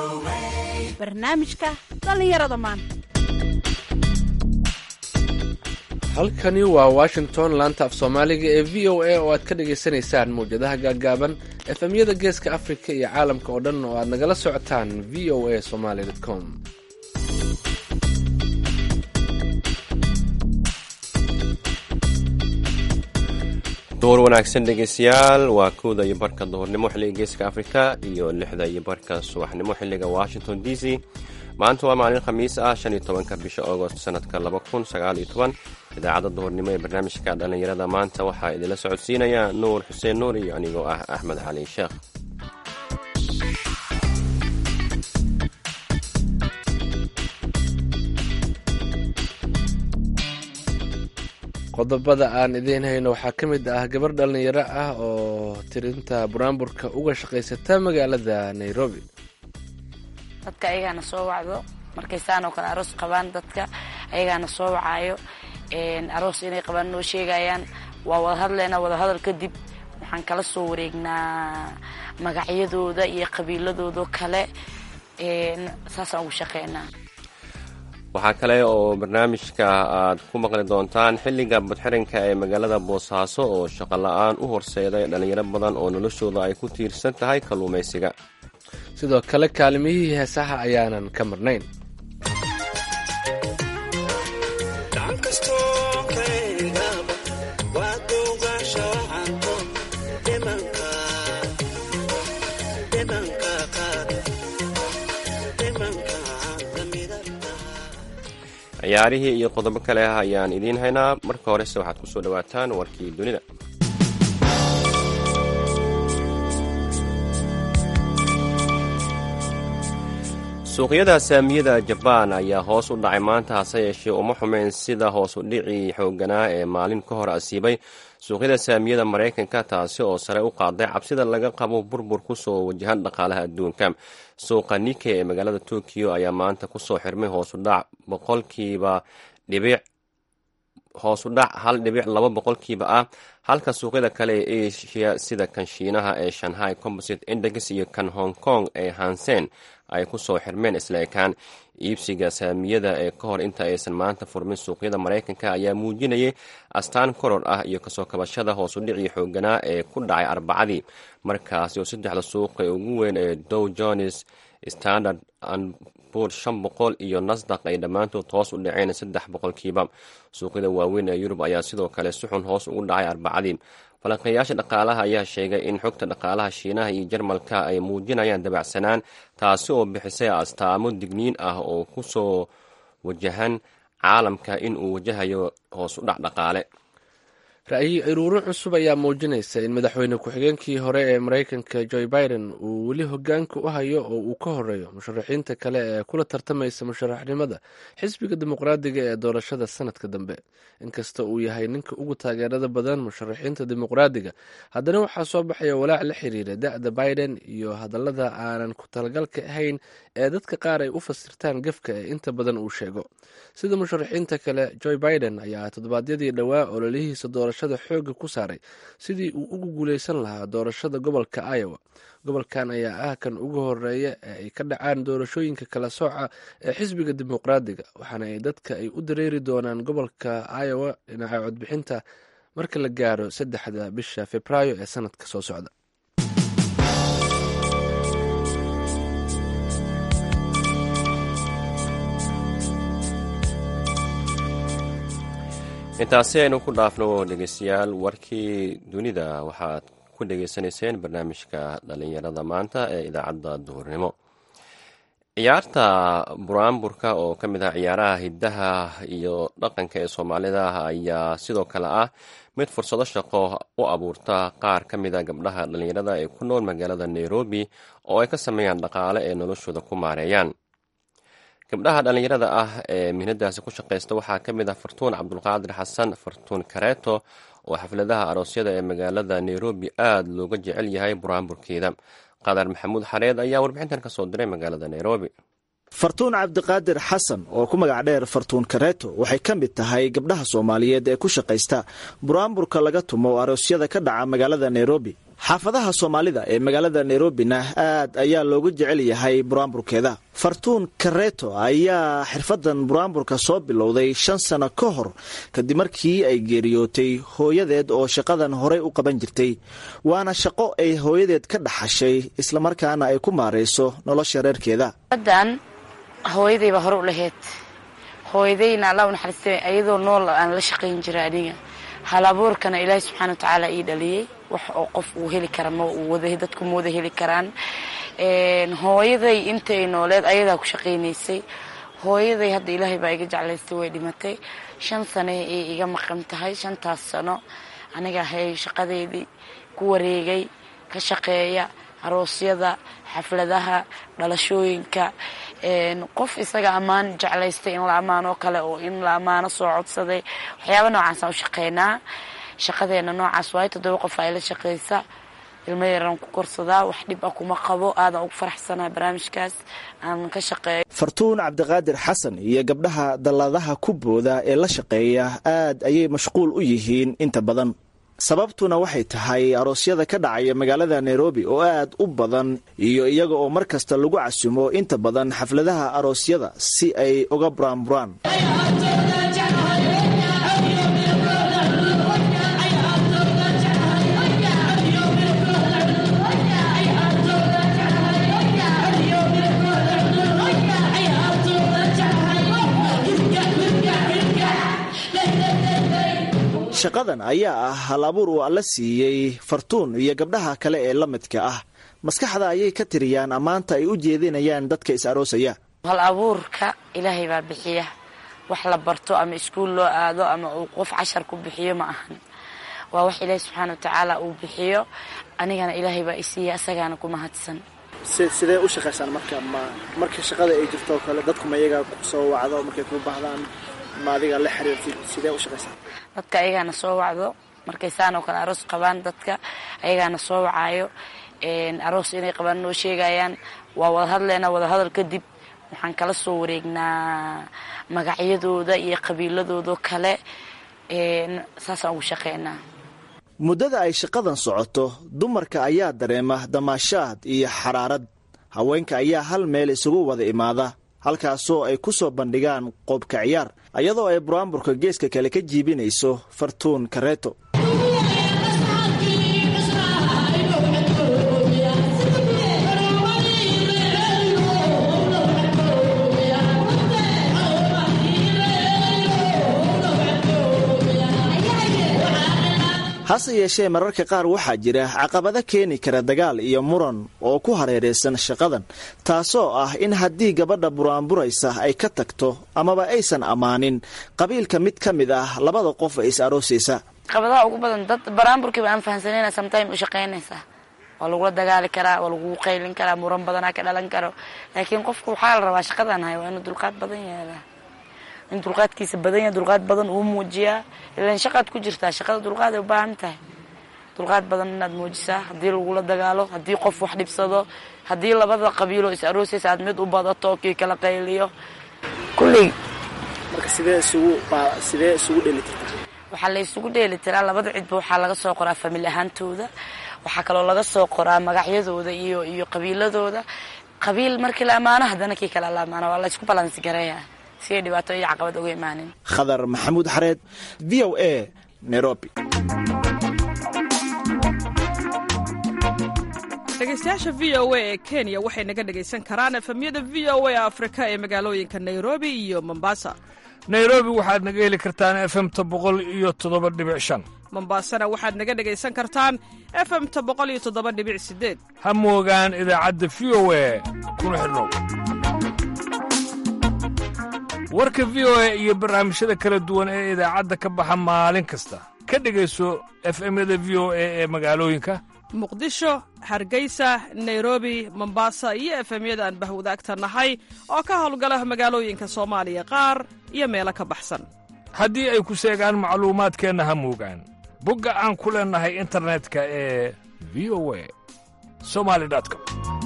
barnaamijka dhallinyarada maanta halkani waa washington laanta af soomaaliga ee v o a oo aad ka dhagaysanaysaan mawjadaha gaagaaban efemyada geeska afrika iyo caalamka oo dhan oo aad nagala socotaan v o a somaly com duur wanaagsan dhegeystayaal waa kowda iyo barka duhurnimo xilliga geeska afrika iyo lixda iyo barka subaxnimo xilliga washington d c maanta waa maalin khamiis ah shan iyo tobanka bisha agost sanadka laba kun sagaal iyo toban idaacadda duhurnimo ee barnaamijka dhallinyarada maanta waxaa idinla socodsiinaya nuur xuseen nuur iyo anigoo ah axmed cali sheekh qodobada aan idiin hayno waxaa ka mid ah gabar dhallinyaro ah oo tirinta buraanburka uga shaqaysata magaalada nairobi dadka ayagaana soo wacdo markay saan oo kale aroos qabaan dadka ayagaana soo wacaayo aroos inay qabaan noo sheegayaan waa wada hadleynaa wada hadal kadib waxaan kala soo wareegnaa magacyadooda iyo qabiiladoodo kale saasaan ugu shaqeynaa waxaa kale oo barnaamijka aad ku maqli doontaan xilliga badxiranka ee magaalada boosaaso oo shaqo la-aan u horseeday dhallinyaro badan oo noloshooda ay ku tiirsan tahay kalluumaysiga sidoo kale kaalimihii heesaha ayaanan ka marnayn ciyaarihii iyo qodobo kale ah ayaan idiin haynaa marka horese waxaad ku soo dhowaataan warkii dunida suuqyada saamiyada jabaan ayaa hoos u dhacay maanta hase yeeshee uma xumeyn sida hoos u dhicii xoogganaa ee maalin ka hor asiibay suuqyada saamiyada maraykanka taasi oo sare u qaaday cabsida laga qabo burbur kusoo wajahan dhaqaalaha adduunka suuqa nike ee magaalada tokiyo ayaa maanta kusoo xirmay hoosudhac boqolkiiba dhibic hoos u dhac hal dhibic laba boqolkiiba ah halka suuqyada kale ee asia sida kan shiinaha ee shanghai composite index iyo kan hong kong ee hansen ay kusoo xirmeen isla ekaan iibsiga saamiyada ee ka hor inta aysan maanta furmin suuqyada maraykanka ayaa muujinayay astaan koror ah iyo kasoo kabashada hoos u dhicii xooganaa ee ku dhacay arbacadii markaasi oo saddexda suuqa ee ugu weyn ee dow jones standard anbur shan boqol iyo nasdaq ay dhammaantood hoos u dhaceen saddex boqolkiiba suuqyada waaweyn ee yurub ayaa sidoo kale si xun hoos ugu dhacay arbacadii falanqeeyaasha dhaqaalaha ayaa sheegay in xogta dhaqaalaha shiinaha iyo jarmalka ay muujinayaan dabacsanaan taasi oo bixisay astaamo digniin ah oo ku soo wajahan caalamka in uu wajahayo hoos u dhac dhaqaale ra'yi iruuro cusub ayaa muujinaysa in madaxweyne ku-xigeenkii hore ee maraykanka joe biden uu weli hogaanka u hayo oo uu ka horeeyo musharaxiinta kale ee kula tartamaysa musharaxnimada xisbiga dimuqraadiga ee doorashada sanadka dambe inkasta uu yahay ninka ugu taageerada badan musharaxiinta dimuqraadiga haddana waxaa soo baxaya walaac la xiriira da-da biden iyo hadallada aanan ku talagalka ahayn ee dadka qaar ay u fasirtaan gefka ee inta badan uu sheego sida musharaxiinta kale joe biden ayaa toddobaadyadii dhowaa ololihiisa doorashada xooga ku saaray sidii uu ugu guuleysan lahaa doorashada gobolka iowa gobolkan ayaa ah kan ugu horeeya ee ay ka dhacaan doorashooyinka kala sooca ee xisbiga dimuqraadiga waxaana ay dadka ay u dareeri doonaan gobolka iowa dhinaca codbixinta marka la gaaro saddexda bisha februaayo ee sanadka soo socda intaasi aynu ku dhaafno dhegeystayaal warkii dunida waxaad ku dhegeysanayseen barnaamijka dhalinyarada maanta ee idaacadda duhurnimo ciyaarta buraanburka oo ka mid ah ciyaaraha hiddaha iyo dhaqanka ee soomaalida ayaa sidoo kale ah mid fursado shaqo u abuurta qaar ka mid a gabdhaha dhalinyarada ee ku nool magaalada nairobi oo ay ka sameeyaan dhaqaale ee noloshooda ku maareeyaan gabdhaha dhallinyarada ah ee mihnadaasi ku shaqaysta waxaa ka mid ah fartuun cabdulqaadir xasan fartuun kareeto oo xafladaha aroosyada ee magaalada nairobi aada looga jecel yahay buraanburkeeda qadar maxamuud xareed ayaa warbixintan ka soo diray magaalada nairobi fartuun cabdiqaadir xasan oo ku magac dheer fartuun kareeto waxay ka mid tahay gabdhaha soomaaliyeed ee ku shaqaysta buraanburka laga tumo oo aroosyada ka dhaca magaalada nairobi xaafadaha soomaalida ee magaalada nairobina aad ayaa loogu jecel yahay buraamburkeeda fartuun kareeto ayaa xirfadan buraamburka soo bilowday shan sano ka hor kadib markii ay geeriyootay hooyadeed oo shaqadan horey u qaban jirtay waana shaqo ay hooyadeed ka dhaxashay islamarkaana ay ku maarayso nolosha reerkeeda adan hooyadayba hore u laheyd hooyadayna alla u naxariistay ayadoo nool aan la shaqayn jira aniga hal abuurkana ilaahay subxaana wa tacaala ii dhaliyey wax oo qof uu heli kara ma uu wada dadku ma wada heli karaan hooyaday intay nooleed ayadaa ku shaqaynaysay hooyaday hadda ilaahay baa iga jeclaystay way dhimatay shan sane ay iga maqan tahay shantaas sano aniga hay shaqadeydii ku wareegay ka shaqeeya aroosyada xafladaha dhalashooyinka qof isaga ammaan jeclaystay in la ammaanoo kale oo in la ammaano soo codsaday waxyaaba noocaasaan u shaqeynaa shaqadeena noocaas waayo toddoba qof ay la shaqaysa ilmo yaraan ku korsadaa wax dhib ah kuma qabo aadan ugu faraxsanaa barnaamijkaas aan ka shaqeeyo fartuun cabdiqaadir xasan iyo gabdhaha dalladaha ku booda ee la shaqeeya aad ayay mashquul u yihiin inta badan sababtuna waxay tahay aroosyada ka dhacaya magaalada nairobi oo aad u badan iyo iyaga oo mar kasta lagu casumo inta badan xafladaha aroosyada si ay uga buraanburaan shaqadan ayaa ah hal abuur uu alla siiyey fartuun iyo gabdhaha kale ee la midka ah maskaxda ayay ka tiriyaan ammaanta ay u jeedinayaan dadka is aroosaya hal abuurka ilaahay baa bixiya wax la barto ama iskuul loo aado ama uu qof cashar ku bixiyo ma ahan waa wax ilaahay subxaana wa tacaala uu bixiyo anigana ilaahay baa isiiya asagaana ku mahadsan sidee u shaqaysaan marka ma marka shaqada ay jirto oo kale dadku ma iyagaa soo wacdo markay ku baahdaan ma adiga la xiriirtid sidee u shaqaysaan dadka ayagaana soo wacdo markay saan oo kale aroos qabaan dadka ayagaana soo wacaayo aroos inay qabaan noo sheegayaan waa wada hadleynaa wada hadal kadib waxaan kala soo wareegnaa magacyadooda iyo qabiiladoodo kale saasaan ugu shaqeynaa muddada ay shaqadan socoto dumarka ayaa dareema damaashaad iyo xaraarad haweenka ayaa hal meel isugu wada imaada halkaasoo ay ku soo bandhigaan qoobka ciyaar iyadoo ay buraamburka geeska kale ka jiibinayso fartuun kareeto hase yeeshee mararka qaar waxaa jira caqabado keeni kara dagaal iyo muran oo ku hareeraysan shaqadan taasoo ah in haddii gabadha buraanburaysa ay ka tagto amaba aysan ammaanin qabiilka mid ka mid ah labada qof ee is aroosaysa caqabadaha ugu badan dad baraamburkiiba aan fahansanayna sometime u shaqaynaysaa waa lagula dagaali karaa waa lagugu qaylin karaa muran badanaa ka dhalan karo laakiin qofku waxaa la rabaa shaqadan hay waa inuu dulqaad badan yeelaa in dulqaadkiisa badan yahay dulqaad badan uu muujiyaa ilan shaqaad ku jirtaa shaqada dulqaad ay u baahan tahay dulqaad badan inaad muujisaa haddii lagula dagaalo haddii qof wax dhibsado haddii labada qabiiloo is aroosaysa aad mid u badato kii kala qayliyo kulley marka sidee isugu sidee isugu dhelitirtaa waxaa la isugu dheeli tiraa labada cidba waxaa laga soo qoraa famil ahaantooda waxaa kaloo laga soo qoraa magacyadooda iyo iyo qabiiladooda qabiil markii la ammaano haddana kii kale la ammaano waa la isku balansi gareeya si ay dhibaato iyo caqabad uga imaanin khadar maxamuud xareed v o a nairobi dhegeystayaasha v o a ee kenya waxay naga dhegaysan karaan efemyada v o a afrika ee magaalooyinka nairobi iyo mombasa nairobi waxaad naga heli kartaan efemta boqol iyo toddoba dhibic shan mombasana waxaad naga dhegaysan kartaan efemta boqol iyo toddoba dhibic sideed ha moogaan idaacadda v o a kuna xidhnow warka v o a iyo barnaamijyada kala duwan ee idaacadda ka baxa maalin kasta ka dhegayso efemyada v o a ee magaalooyinka muqdisho hargeysa nairobi mombasa iyo efemyada aan bahwadaagta nahay oo ka howlgala magaalooyinka soomaaliya qaar iyo meelo ka baxsan haddii ay ku seegaan macluumaadkeenna ha moogaan bogga aan ku leennahay internetka ee v o a somali com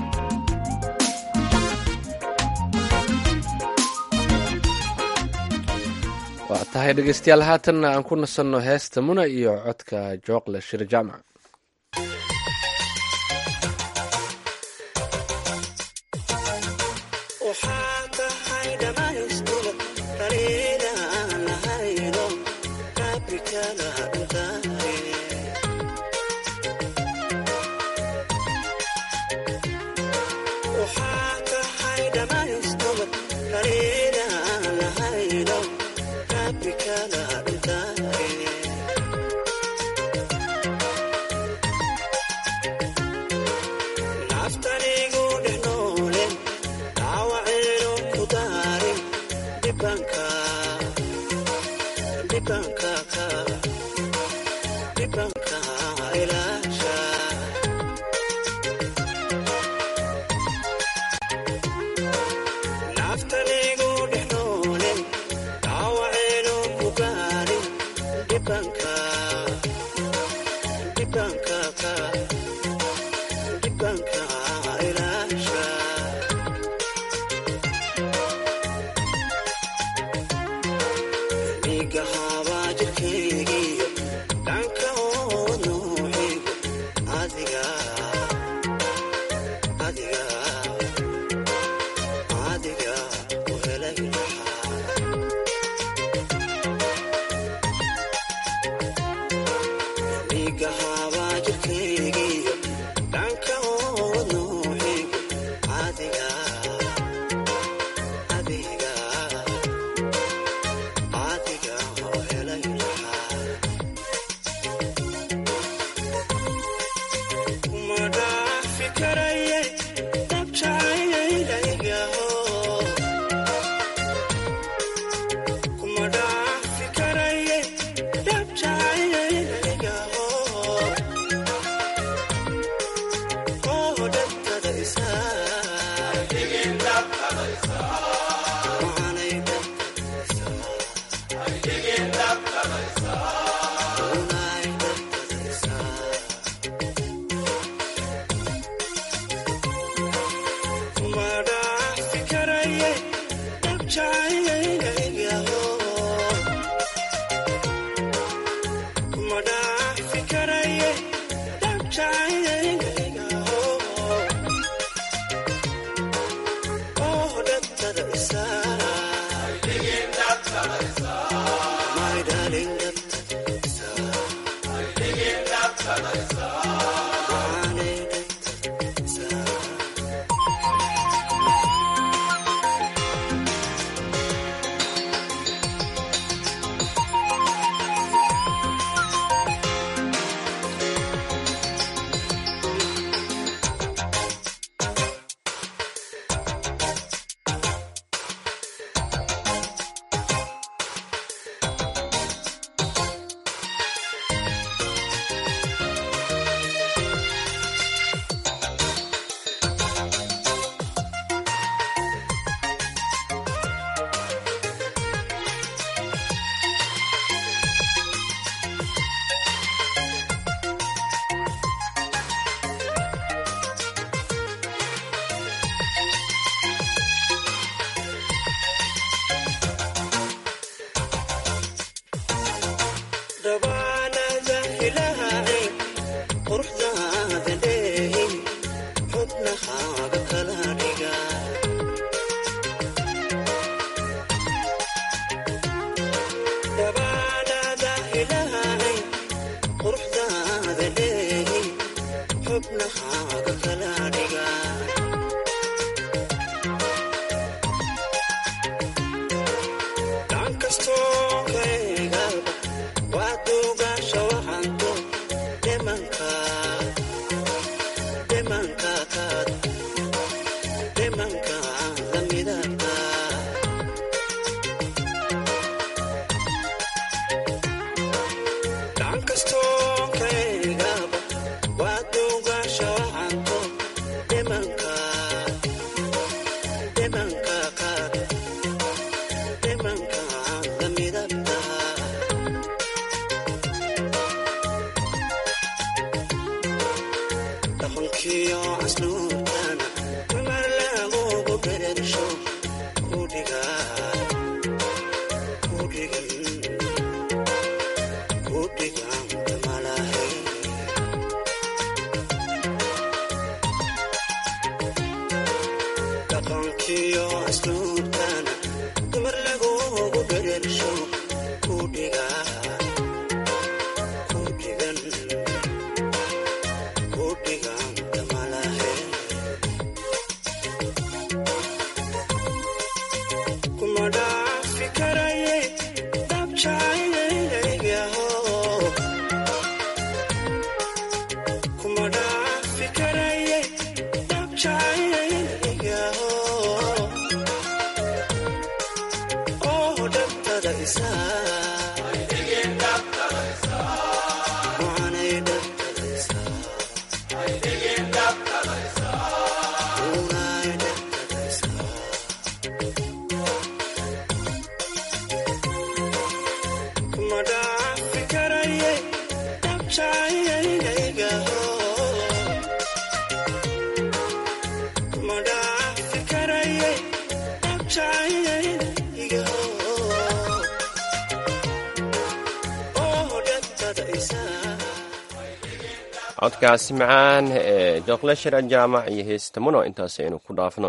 waa tahay dhegeystayaal haatanna aan ku nasanno heesta muna iyo codka jooqle shir jaamac asluubtana dumar lagugu bereersho kudhiga codkaasi macaan ee jokleshara jaamac iyo heestamuno intaas aynu ku dhaafno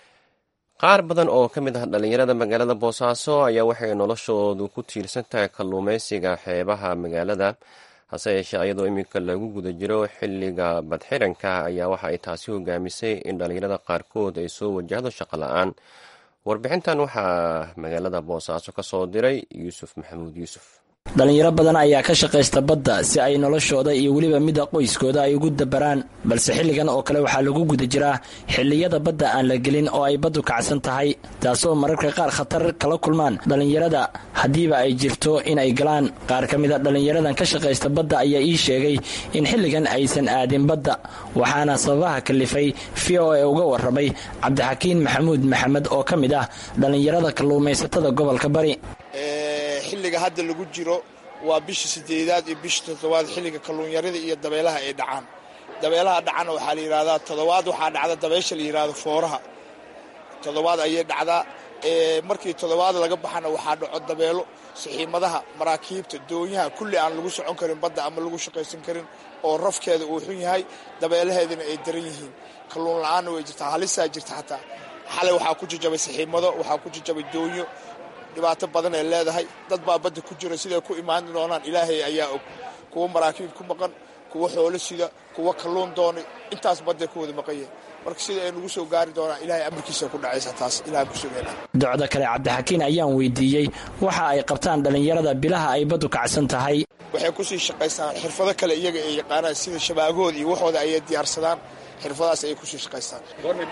qaar badan oo ka mid ah dhallinyarada magaalada boosaaso ayaa waxay noloshoodu ku tiirsan tahay kalluumaysiga xeebaha magaalada hase yeeshee iyadoo iminka lagu guda jiro xilliga badxiranka ayaa waxa ay taasi hogaamisay in dhallinyarada qaarkood ay soo wajahdo shaqo la-aan warbixintan waxaa magaalada boosaaso ka soo diray yuusuf maxamuud yuusuf dhallinyaro badan ayaa ka shaqaysta badda si ay noloshooda iyo weliba mida qoyskooda ay ugu dabaraan balse xilligan oo kale waxaa lagu guda jiraa xilliyada badda aan la gelin oo ay baddu kacsan tahay taasoo mararka qaar khatar kala kulmaan dhallinyarada haddiiba ay jirto in ay galaan qaar ka mida dhallinyaradan ka shaqaysta badda ayaa ii sheegay in xilligan aysan aadin badda waxaana sababaha kalifay v o e uga warramay cabdixakiin maxamuud maxamed oo ka mid ah dhallinyarada kalluumaysatada gobolka bari xilliga hadda lagu jiro waa bisha sideedaad iyo bisha toddobaad xilliga kalluunyarada iyo dabeelaha ay dhacaan dabeelaha dhacana waxaa la yidhahdaa toddobaad waxaa dhacda dabeesha la yidhahdo fooraha toddobaad ayay dhacdaa markii toddobaad laga baxana waxaa dhaco dabeelo saxiimadaha maraakiibta doonyaha kulli aan lagu socon karin badda ama lagu shaqaysan karin oo rafkeeda uu xun yahay dabeelaheedana ay daran yihiin kalluun la-aanna way jirtaa halisaa jirta xataa xalay waxaa ku jajabay saxiimado waxaa ku jajabay doonyo dhibaato badan ay leedahay dad baa badda ku jira siday ku imaan doonaan ilaahay ayaa og kuwa maraakiib ku maqan kuwa xoolo sida kuwa kalluun doonay intaas badday ku wada maqan yahay marka sida ay nagu soo gaari doonaan ilahay amarkiisa ku dhacaysa taas ilahan ku sugeena docda kale cabdixakiin ayaan weydiiyey waxa ay qabtaan dhallinyarada bilaha ay baddu kacsan tahay waxay kusii shaqaystaan xirfado kale iyaga ay yaqaanaan sida shabaagooda iyo waxooda ayay diyaarsadaan xirfadahaas ayay kusii shaqaystaan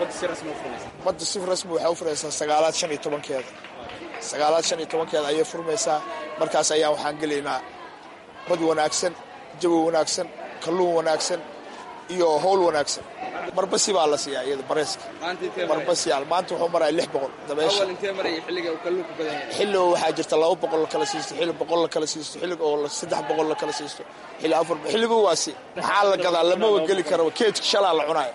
badda si rasmi waxay u furaysaa sagaalaad shan iyo tobankeeda sagaalaad shan iyo tobankeeda ayay furmaysaa markaas ayaan waxaan gelaynaa bad wanaagsan jawi wanaagsan kalluun wanaagsan iyo howl wanaagsan marbasi baa la siiyaa iyada bareeska marbasiyaal maanta wuxuu maraya lix boqol dabeesha xilligo waxaa jirta laba boqol la kala siisto xilli boqol la kala siisto xillig oo saddex boqol la kala siisto xilli afar xilligu waasi maxaa la gadaa lama wageli karo keedka shalaa la cunaayo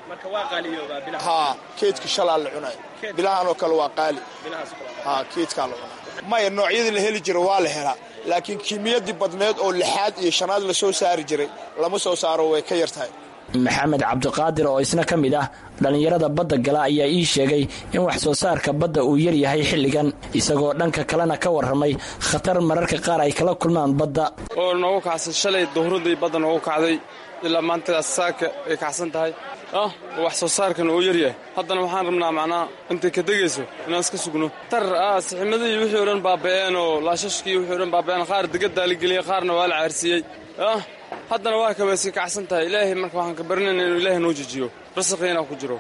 haa keedka shalaa la cunaayo bilahan oo kale waa qaali haa keedkaa la cunaayo maya noocyadii la heli jira waa la helaa laakiin kiimiyadii badneed oo lixaad iyo shanaad la soo saari jiray lama soo saaro way ka yar tahay maxamed cabdiqaadir oo isna ka mid ah dhallinyarada badda gala ayaa ii sheegay in wax soo saarka badda uu yar yahay xilligan isagoo dhanka kalena ka warramay khatar mararka qaar ay kala kulmaan badda oo noogu kacsan shalay duhradii badda noogu kacday ilaa maantaas saaka ay kacsan tahay ah wax soo saarkan uu yaryahay haddana waxaan rabnaa macnaa intay ka degayso inaan iska sugno tar ah siximadii wixii o dhan baaba'een oo laashashkii wixii o dhan baaba'een qaar digaddaa la geliyey qaarna waa la caarsiiyey ah haddana waa kabaysi kacsan tahay ilaahay marka waxaan ka barinayna inuu ilaahay noo jejiyo rasiqiina ku jiro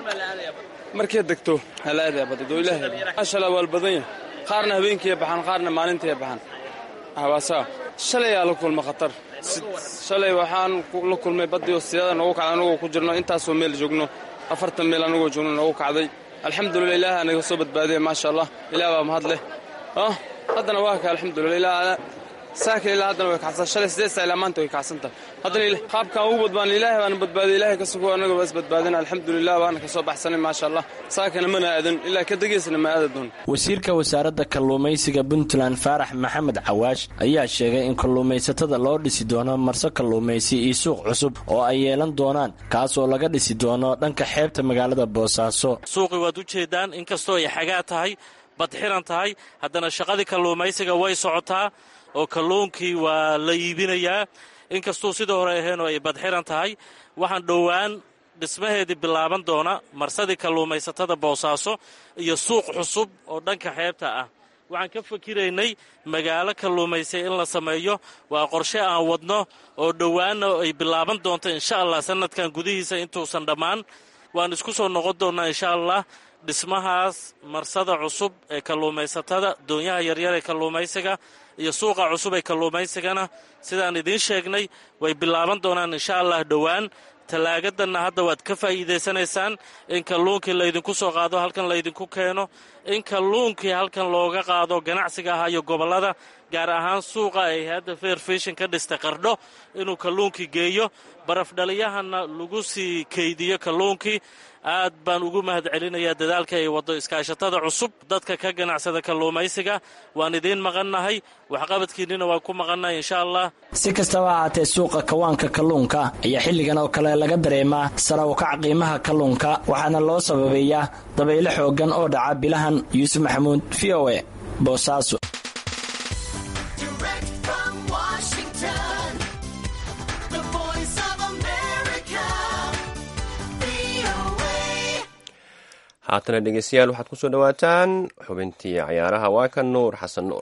markay degto halaadaya badadoo ilaahay maashallah waa badan yahay qaarna habeenkiiya baxaan qaarna maalintiiya baxaan hawaasaa shalay aa la kulma khatar shalay waxaan la kulmay baddiio siyaada noogu kacday anagoo ku jirno intaasoo meel joogno afartan meel anagoo joogno noogu kacday alxamdulillah ilaah anaga soo badbaadiyay maasha allah ilaah baa mahad leh ah haddana waa ka alxamdulillah ilaah saaka ilaa haddana way kacsan shalay sideed saa ilaa maanta way kacsan tahay haddana qaabkaan ugu badbaan ilaahay baana badbaadiyay ilaahay ka sugo annaga waa is badbaadina alxamdulilah baana ka soo baxsanay maasha allah saakana mana aadan ilaa ka degaysana ma aada doon wasiirka wasaaradda kalluumaysiga puntland faarax maxamed cawaash ayaa sheegay in kalluumaysatada loo dhisi doono marso kalluumaysi iyo suuq cusub oo ay yeelan doonaan kaas oo laga dhisi doono dhanka xeebta magaalada boosaaso suuqi waad u jeedaan inkastoo ay xagaa tahay badxiran tahay haddana shaqadii kalluumaysiga way socotaa oo kalluunkii waa la iibinayaa inkastuu sidii hore aheen oo ay badxiran tahay waxaan dhowaan dhismaheedii bilaaban doona marsadii kalluumaysatada boosaaso iyo suuq cusub oo dhanka xeebta ah waxaan ka fakiraynay magaalo kalluumaysay in la sameeyo waa qorshe aan wadno oo dhowaanna ay bilaaban doonto insha allah sanadkan gudihiisa intuusan dhammaan waan isku soo noqon doonnaa insha allah dhismahaas marsada cusub ee kalluumaysatada doonyaha yaryar ee kalluumaysiga iyo suuqa cusub ee kalluumaysigana sidaan idiin sheegnay way bilaaban doonaan insha allah dhowaan tallaagadanna hadda waad ka faa'iidaysanaysaan in kalluunkii laydinku soo qaado halkan laydinku keeno in kalluunkii halkan looga qaado ganacsiga ahaa iyo gobollada gaar ahaan suuqa ay hadda fair fishin ka dhistay qardho inuu kalluunkii geeyo barafdhaliyahana lagu sii kaydiyo kalluunkii aad baan ugu mahad celinayaa dadaalka ay waddo iskaashatada cusub dadka ka ganacsada kalluumaysiga waan idiin maqannahay waxqabadkiinnina waan ku maqannahay insha allah si kastaba ahaatee suuqa kawaanka kalluunka ayaa xilligan oo kale laga dareemaa sara ukac qiimaha kalluunka waxaana loo sababeeyaa dabaylo xooggan oo dhaca bilahan yuusuf maxamuud v o e boosaaso haatana dhegeystayaal waxaad kusoo dhowaataan xubintii cayaaraha waa kan nuur xasan nuur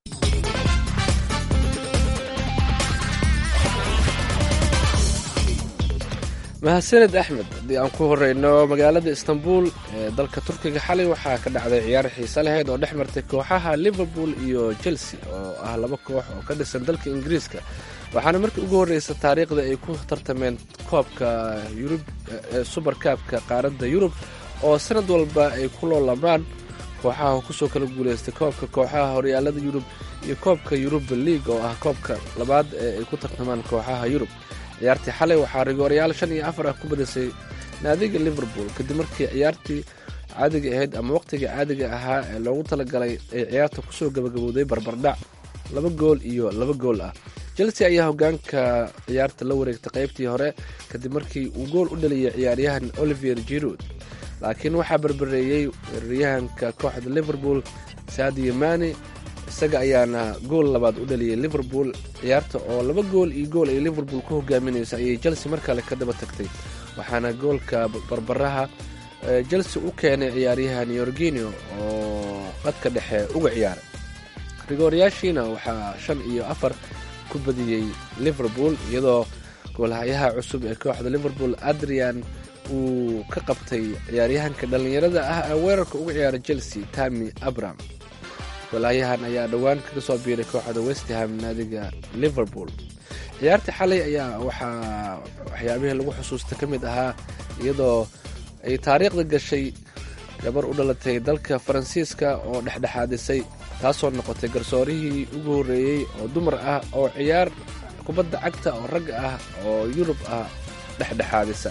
mahadsaned axmed haddii aan ku horeyno magaalada istanbul ee dalka turkiga xalay waxaa ka dhacday ciyaar xiise lahayd oo dhex martay kooxaha liverpool iyo chelsea oo ah laba koox oo ka dhisan dalka ingiriiska waxaana markii ugu horreysa taariikhda ay ku tartameen koobka yurub suber kaabka qaaradda yurub oo sanad walba ay ku loolamaan kooxaha kusoo kala guuleystay koobka kooxaha horyaalada yurub iyo koobka yuruba league oo ah koobka labaad ee ay ku tartamaan kooxaha yurub ciyaartii xalay waxaa rigoorayaal shan iyo afar ah ku badisay naadiga liverpool kadib markii ciyaartii caadiga ahayd ama waqtiga caadiga ahaa ee loogu talagalay ay ciyaarta kusoo gabagabowday barbardhac laba gool iyo laba gool ah chelsea ayaa hogaanka ciyaarta la wareegtay qaybtii hore kadib markii uu gool u dhaliyay ciyaaryahan olivier giroud laakiin waxaa barbareeyey weeraryahanka kooxda liverpool sadio mani isaga ayaana gool labaad u dhaliyay liverpool ciyaarta oo laba gool iyo gool ay liverpool ku hogaaminaysa ayay chelsea mar kale ka daba tagtay waxaana goolka barbaraha chelsea u keenay ciyaaryahan yorginio oo qadka dhexe uga ciyaaray rigooryaashiina waxaa shan iyo afar ku badiyey liverpool iyadoo goolhayaha cusub ee kooxda liverpool adrian uu ka qabtay ciyaaryahanka dhallinyarada ah ee weerarka uga ciyaara chelsea tami abram goolhayahan ayaa dhowaan kaga soo biiray kooxda westham naadiga liverpool ciyaartii xalay ayaa waxaa waxyaabihii lagu xusuusta ka mid ahaa iyadoo ay taariikhda gashay gabar u dhalatay dalka faransiiska oo dhexdhexaadisay taasoo noqotay garsoorihii ugu horreeyey oo dumar ah oo ciyaar kubadda cagta oo rag ah oo yurub ah dhexdhexaadisa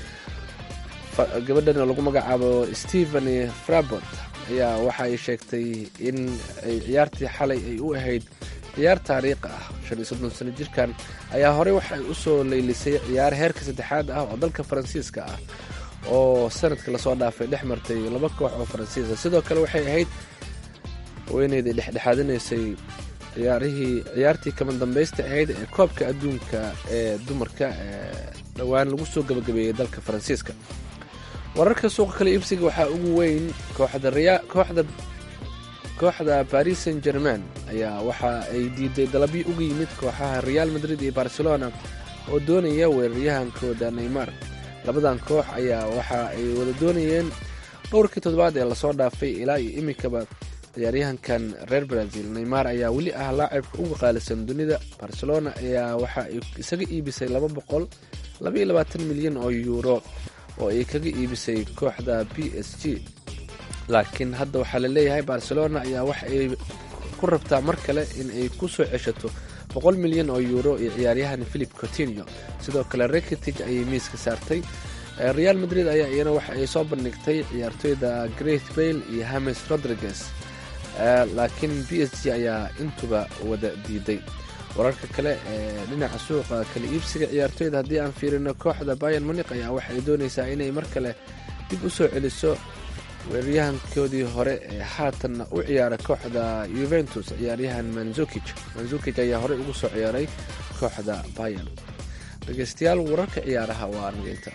gabadhan lagu magacaabo stephen frabot ayaa waxa ay sheegtay in ay ciyaartii xalay ay u ahayd ciyaar taariikhi ah shan iyo soddon sano jirkan ayaa horey waxa ay usoo leylisay ciyaar heerka saddexaad ah oo dalka faransiiska ah oo sanadka lasoo dhaafay dhex martay laba koox oo faransiisa sidoo kale waxay ahayd haweeneydii dhexdhexaadinaysay ciyaarihii ciyaartii kama dambaysta ahayd ee koobka adduunka ee dumarka ee dhowaan lagu soo gabagabeeyey dalka faransiiska wararka suuqa kale iibsiga waxaa ugu weyn kooxda kooxda paris saint germain ayaa waxa ay diiday dalabyo uga yimid kooxaha real madrid iyo barcelona oo doonaya weeraryahankooda neymar labadan koox ayaa waxa ay wada doonayeen dhowrkii toddobaad ee lasoo dhaafay ilaa iyo iminkaba ciyaaryahankan reer brazil neymar ayaa weli ah laacibka uga qaalisan dunida barcelona ayaa waxa ay isaga iibisay laba boqol labaiyo labaatan milyan oo yuuro oo ay kaga iibisay kooxda b s g laakiin hadda waxaa la leeyahay barcelona ayaa waxa ay ku rabtaa mar kale in ay ku soo ceshato boqol milyan oo yuuro iyo ciyaaryahan philip cotinio sidoo kale rekitig ayay miiska saartay real madrid ayaa iyana waxa ay soo bandhigtay ciyaartoyda great bail iyo hames rodriguez laakiin b s g ayaa intuba wada diiday wararka kale ee dhinaca suuqa kala iibsiga ciyaartoyda haddii aan fiirino kooxda bayan munik ayaa waxay doonaysaa inay mar kale dib u soo celiso weeraryahankoodii hore ee haatanna u ciyaara kooxda yuventus ciyaaryahan manzukij manzukij ayaa horey ugu soo ciyaaray kooxda bayan dhegeystayaal wararka ciyaaraha waa anigeynta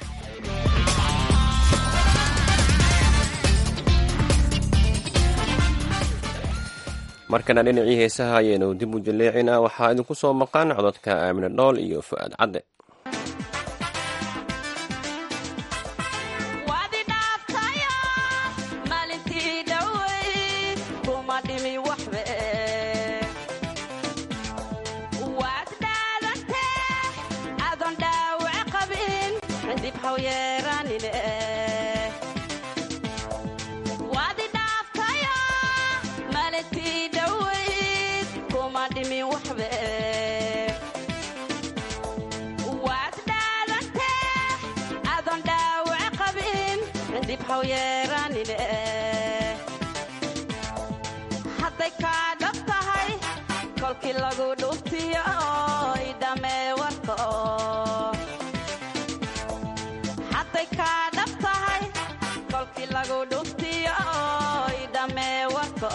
markana dhinacii heesaha ayaynu dib u jaleecinaa waxaa idinku soo maqan cododka aamine dhool iyo fu-aad cadde Wadi dhaaftayo haw yeeraanine hadday kaa dhab tahay kolkii lagu dhuftiyo idhamee warka hadday kaa dhab tahay kolkii lagu dhuftiyo idhamee warka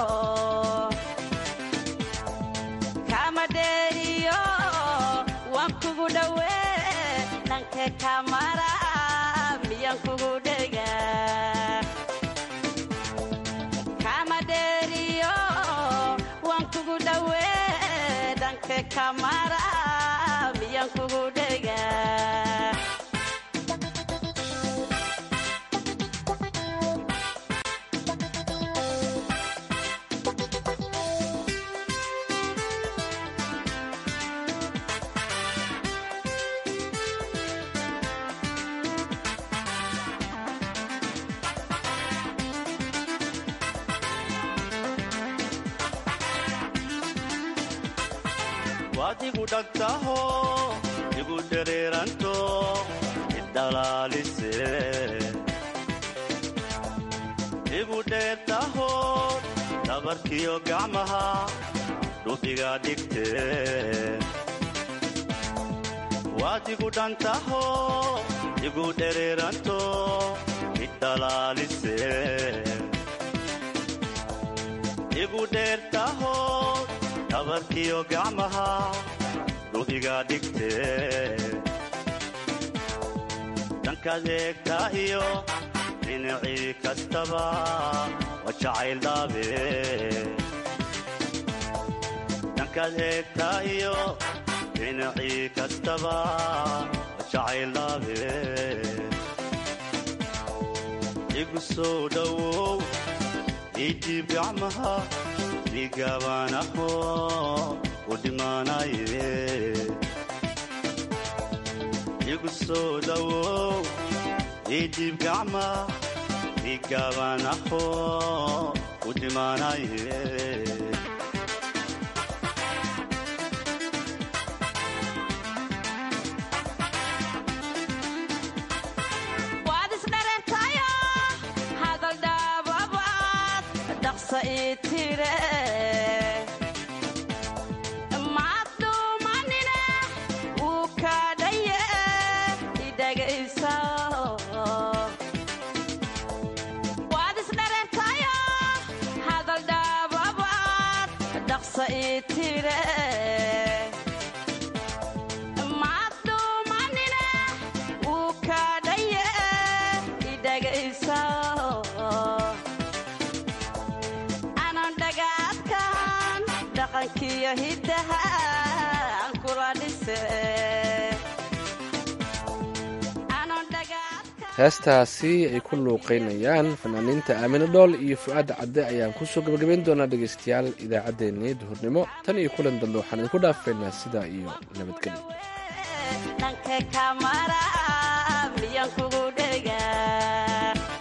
kama dheeriyo waan kugu dhowee dhankee kamara miyaan kugu dhega kama dheeriyo waan kugu dhowee dhankee kamara miyaan kugu dhega waad igu dhagtaho igu dhereeranto idhalaalise igu dheertaho dhabarkiyo gacmaha dhufiga dhigte waad igu dhantaho igu dhereeranto idhalaalise igu dheertaho dhabarkiyo gacmaha dhufiga dhigte dhankaad eegtaa iyo dhinacii kastaba waa jacayl dhaabe dhankaad eegtaa iyo dhinacii kastaba waa jacayl dhaabe igu soo dhowow idiib gacmaha igaabanaho u dhimaanaye igu soo dhowow idiib gacma igaabanaho u dhimaanaye waad isdhareertayo hadal dhaababaad dhaqsa ii tire maad dhuumanine wuu kaadhaye idhagaysa waad isdhareertayo hadal dhaababaad dhaqsa ii tire maad dhuumanine wuu kaadhaye idhagaysa anan dhagaadkan dhaqankiyo hiddaha aan kula dhise anan dhagaadkan heestaasi ay ku luuqaynayaan fanaaniinta aamine dhool iyo fu'aad cadde ayaan kusoo gabagabayn doonaa dhegaystayaal idaacaddeenii duhurnimo tan iyo kulan dambe waxaan idinku dhaafaynaa sidaa iyo nabadgelyo dhankee kamara miyaan kugu dhega